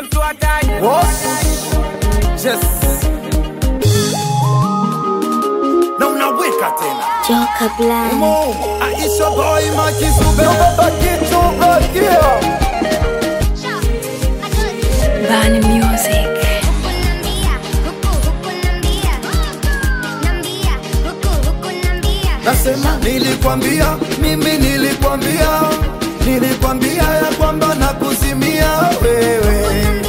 mtu hatari. Yes. Na unaweka tena Joka Blind. Mo, Aisha boy makisube baba kitu bakia Bani Music. Nasema nilikwambia, mimi nilikwambia, nilikwambia ya kwamba nakuzimia wewe.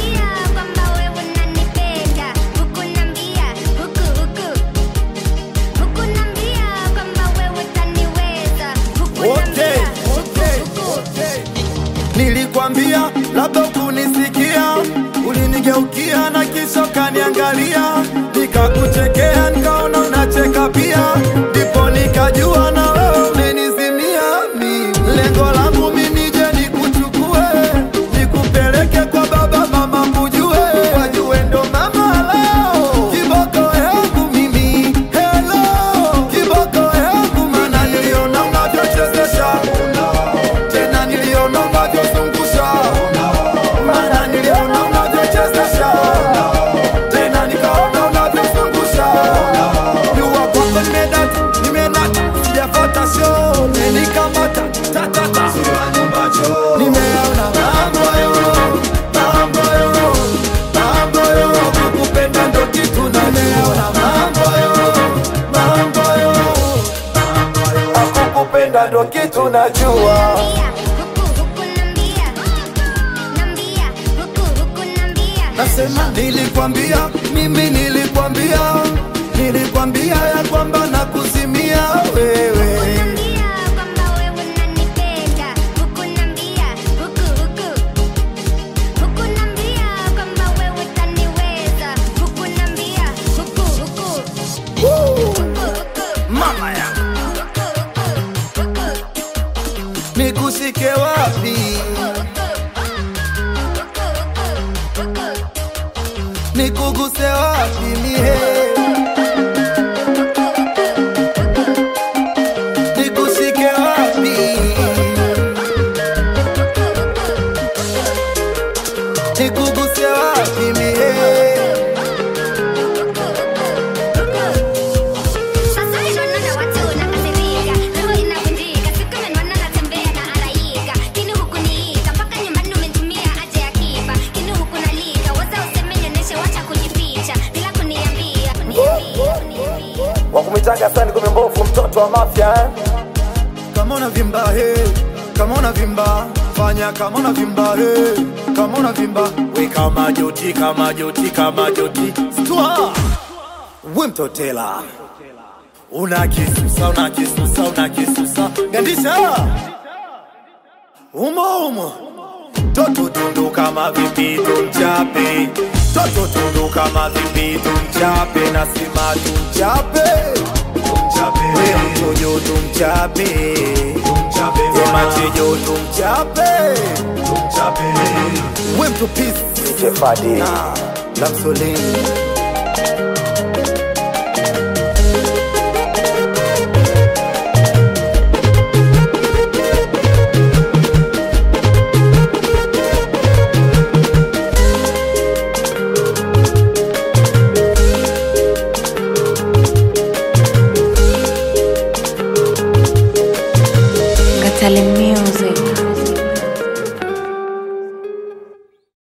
Okay, okay, okay. Nilikwambia labda kunisikia, ulinigeukia na kisha kaniangalia, nikakuchekea, nikaona unacheka pia, ndipo nikajua na wewe umenizimia mimi. Lengo langu mimi nije nikuchukue, nikupeleke kwa baba mama kujue, wajue ndo mama leo, kiboko yangu mimi, hello, kiboko yangu mana niliona unavyochezesha tena niliona unavyozungusha, maana niliona unavyochezesha, tena nikaona unavyozungusha. Jua kwamba nimedata, nimedata, sijafuata show, umenikamata ta ta ta, nimeona mambo yo, mambo yo, mambo yo, kukupenda ndo kitu na nimeona mambo yo, mambo yo, kukupenda ndo kitu najua. Nasema nilikwambia, mimi nilikwambia, nilikwambia ya kwamba nakuzimia wewe. Mama ya nikushike wapi, nikuguse wapi mie, nikushike wapi, nikuguse wapi mie. wakumitaga sani kumi mbovu mtoto wa mafya eh? kama unavimba he, kama unavimba fanya kama unavimba he, kama unavimba we kama joti kama joti kama joti stua we mtotela una kisusa una kisusa una kisusa gandisha umo umo toto tundu kama vipi tumchape toto tundu kama vipi tumchape nasema tumchape we mtojo tumchape we machejo tumchape we mtupisi Jefadi na msolini